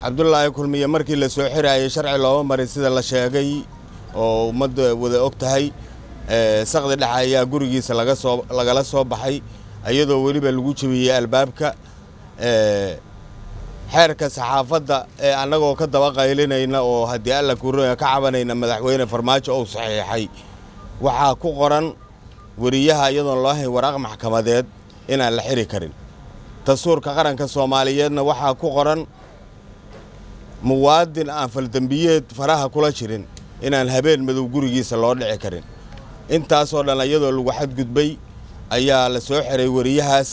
cabdulaahi kulmiye markii la soo xiraayay sharci looma marin sida la sheegay oo ummadda wada og tahay saqdi dhexe ayaa gurigiisa laga soo lagala soo baxay iyadoo weliba lagu jebiyey albaabka xeerka saxaafadda ee annagoo ka daba qaylinayna oo haddii alla kuurooya ka cabanayna madaxweyne farmaajo ou saxiixay waxaa ku qoran weriyaha iyadoon loo hayn waraaq maxkamadeed inaan la xiri karin dastuurka qaranka soomaaliyeedna waxaa ku qoran muwaadin aan faldembiyeed faraha kula jirin inaan habeen madow gurigiisa loo dhici karin intaasoo dhan iyadoo lagu xadgudbay ayaa la soo xiray weriyahaas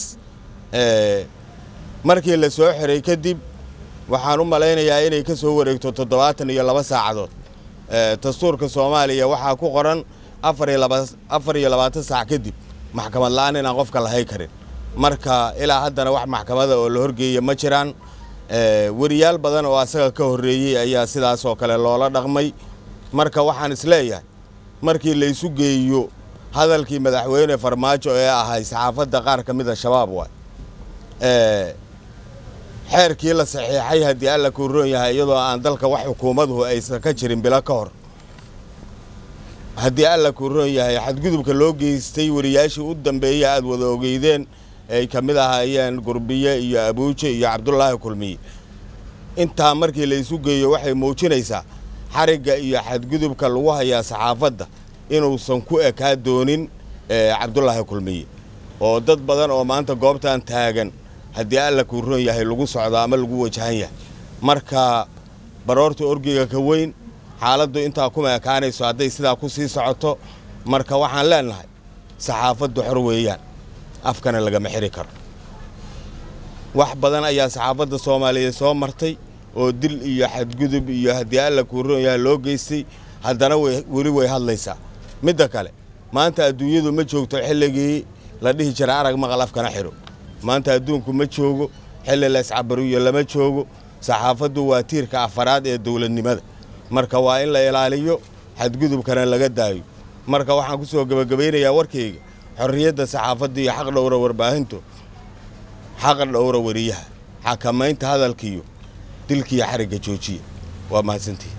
markii la soo xiray kadib waxaan u malaynayaa inay ka soo wareegto toddobaatan iyo laba saacadood dastuurka soomaaliya waxaa ku qoran afar iyo labaatan saac kadib maxkamad la'aan inaan qofka lahay karin marka ilaa haddana wax maxkamada oo la horgeeya ma jiraan weriyaal badan oo asaga ka horreeyey ayaa sidaas oo kale loola dhaqmay marka waxaan isleeyahay markii la isu geeyo hadalkii madaxweyne farmaajo ee ahay saxaafadda qaar ka mid a shabaab waay xeerkii la saxiixay haddii alla kuu roon yahay iyadoo aan dalka wax xukuumaduhu aysan ka jirin bilo ka hor haddii alla kuu roon yahay xadgudubka loo geystay wariyaashii u dambeeya aad wada ogeydeen ay ka mid ahaayeen gurbiye iyo abuuje iyo cabdulaahi kulmiye intaa markii la isu geeyo waxay muujinaysaa xarigga iyo xadgudubka lagu hayaa saxaafadda inuusan ku ekaa doonin cabdulaahi kulmiye oo dad badan oo maanta goobtan taagan haddii alla kuu roon yahay lagu socdo ama lagu wajahan yahay marka baroorta orgiga ka weyn xaaladdu intaa kuma ekaanayso hadday sidaa ku sii socoto marka waxaan leennahay saxaafaddu xor weeyaan afkana lagama xiri karo wax badan ayaa saxaafadda soomaaliyeed soo martay oo dil iyo xadgudub iyo haddii alla kuu roon yahay loo geystay haddana weli way hadlaysaa midda kale maanta adduunyadu ma joogto xilligii la dhihi jira arag maqal afkana xidho maanta adduunku ma joogo xilli la iscabariyo lama joogo saxaafaddu waa tiirka afaraad ee dowladnimada marka waa in la ilaaliyo xadgudubkana laga daayo marka waxaan ku soo gebagabaynayaa warkayga xorriyadda saxaafadda iyo xaq dhowra warbaahintu xaq dhowra weriyaha xakamaynta hadalkiiyo dilkiiyo xarigga joojiya waa mahadsantihi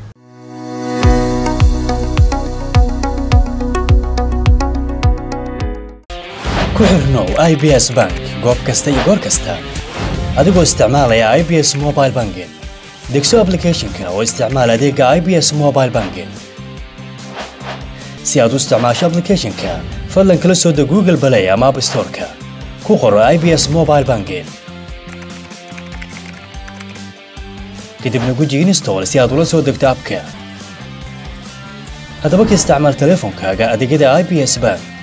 ku xirnow i b s bank goob kasta iyo goor kasta adigoo isticmaalaya i b s mobile banking degso ablicathonka oo isticmaal adeega i b s mobile banking si aad u isticmaasho ablicathonka fadlan kala soo deg google balay ama app storeka ku qoro i b s mobile banking kadibna guji install si aad ula soo degto abka haddaba ka isticmaal teleefonkaaga adeegyada i b s bank